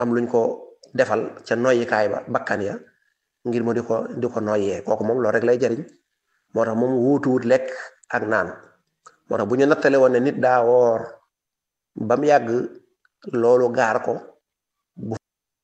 am luñ ko defal ca noyyikaay ba bakkan ya ngir mu di ko di ko noyyee kooku moom loolu rek lay jariñ moo tax moom wuutuwut lekk ak naan moo tax bu ñu nattale woon ne nit daa woor ba mu yàgg loolu gaar ko bu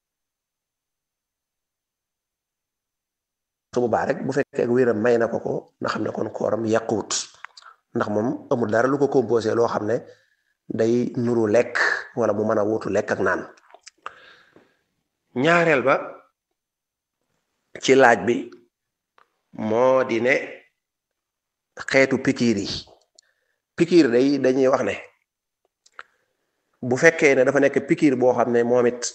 su boobaa rek bu fekkee ak wéram may na ko ko na xam ne kon kooram yàquwut ndax moom amul dara lu ko composé loo xam ne day nuru lekk wala mu mën a wuutu lekk ak naan ñaareel ba ci laaj bi moo di ne xeetu pikiir yi pikiir day dañuy wax ne bu fekkee ne dafa nekk pikiir boo xam ne moom it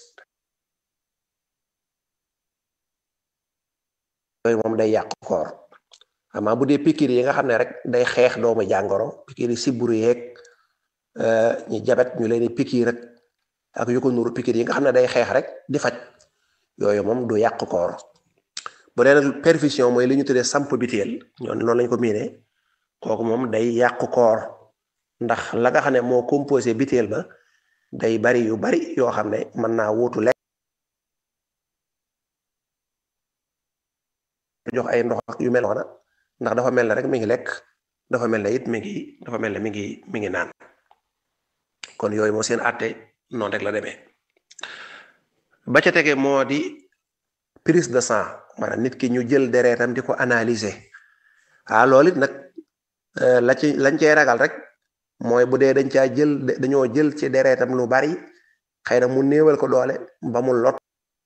yooyu moom day yàq koor amaa bu dee pikiir yi nga xam ne rek day xeex doomu jàngoro pikiir yi siburu yeeg ñi jabet ñu leen di pikiir rek ak yu ko nuru pikiir yi nga xam ne day xeex rek di faj yooyu moom du yàq koor bu dee nag perfusion mooy li ñu tuddee samp biteel ñoom noonu lañ ko miinee kooku moom day yàq koor ndax la nga xam ne moo composé biteel ba day bari yu bari yoo xam ne mën naa wuutu lekk jox ay ndox ak yu mel noona ndax dafa mel ne rek mi ngi lekk dafa mel ne it mi ngi dafa mel ne mi ngi mi ngi naan kon yooyu moo seen àtte noonu rek la demee ba ca tege moo di prise de sang maanaam nit ki ñu jël deretam di ko analyser ah loolu it nag la ci lañ cey ragal rek mooy bu dee dañ caa jël dañoo jël ci deretam lu bari xëy na mu néewal ko doole ba mu lot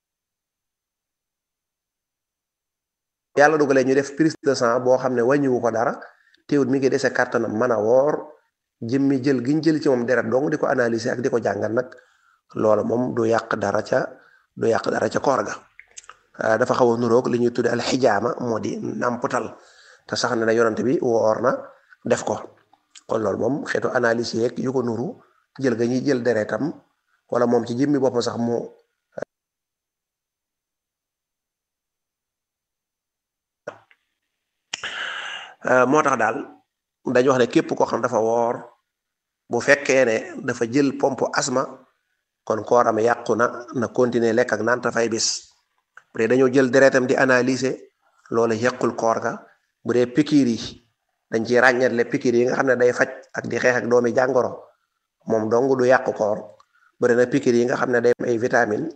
yàlla dugalee ñu def prise de sang boo xam ne wàññiwu ko dara teewut mi ngi dese kàttanam mën a woor jëmmi jël giñ jël ci moom deret dong di ko analyser ak di ko jàngat nag loola moom du yàq dara ca du yàq dara ca koor ga dafa xaw a nuroog li ñuy tudde alxijaama moo di nàmputal te sax ne na yonante bi woor na def ko kon loolu moom xeetu analyse yeeg yu ko nuru jël ga ñuy jël deretam wala moom ci jëmmi boppam sax mu moo tax daal dañu wax ne képp koo xam dafa woor bu fekkee ne dafa jël pompe asma kon kooram yàqu na na continuer lekk ak naan te fay bis bu dee dañoo jël deretam di analyser loolu yàqul koor ga bu dee pikiir yi dañ ci ràññetle pikiir yi nga xam ne day faj ak di xeex ak doomi jàngoro moom dong du yàqu koor bu dee na pikiir yi nga xam ne day am ay vitamine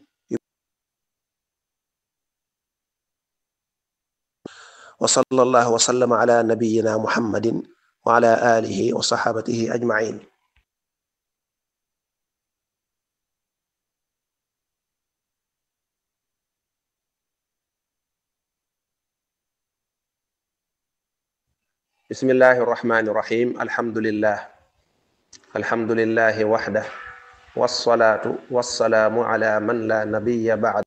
wa sallallahu wa sallama ala nabiyyina muhammadin wa ala alihi wa sahabatihi ajmain bismillahi irrahmani irrahim alhamdulillah alhamdulillahi waxda wassalaatu wassalaamu ala man la nabiya ba'd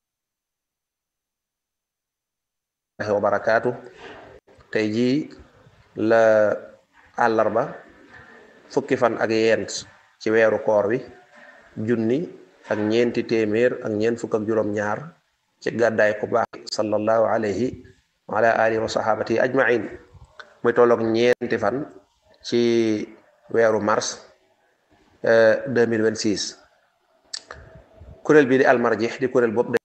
wa barakaatu tey jii la àllarba fukki fan ak yent ci weeru koor wi junni ak ñeenti téeméer ak ñeent fukk ak juróom-ñaar ci gàddaay ku baax sallallahu alayhi wa ala alihi wa sahabatihi ajmain muy tolloog ñeenti fan ci weeru mars 2026 kuréel bii di almarjix di kuréel boobu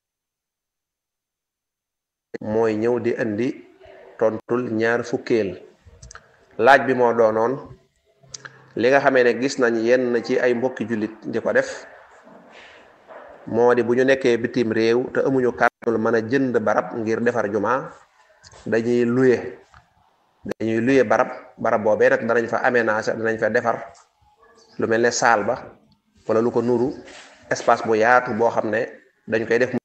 mooy ñëw di indi tontul ñaar fukkeel laaj bi moo doonoon li nga xamee ne gis nañ yenn ci ay mbokki jullit di ko def moo di bu ñu nekkee bitim réew te amuñu kàttanul mën a jënd barab ngir defar juma dañuy luye dañuy luye barab barab boobee nag danañ fa aménager danañ fa defar lu mel ne saal ba wala lu ko nuru espace bu yaatu boo xam ne dañ koy def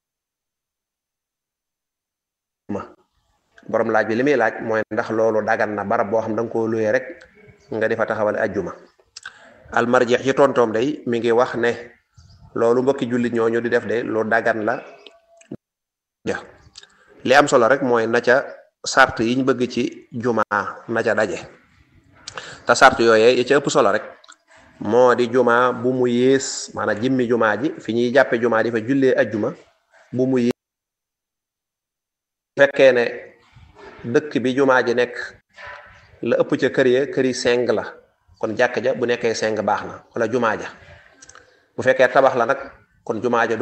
ma borom laaj bi li muy laaj mooy ndax loolu dagan na barab boo xam da nga koo luye rek nga di fa taxawal ajjuma almarjeex ci tontoom day mi ngi wax ne loolu mbokki jullit ñooñu di def de lu dagan la ja li am solo rek mooy na ca sart yiñ bëgg ci juma na ca daje te sart yooyee yi ca ëpp solo rek moo di juma bu mu yées maanaam jimmi juma ji fi ñuy jàppe juma di fa jullee ajjuma bu mu yées fekkee ne dëkk bi juma ji nekk la ëpp ca kër ya këri seng la kon jàkk ja bu nekkee seng baax na wala juma ja bu fekkee tabax la nag kon jumaa ja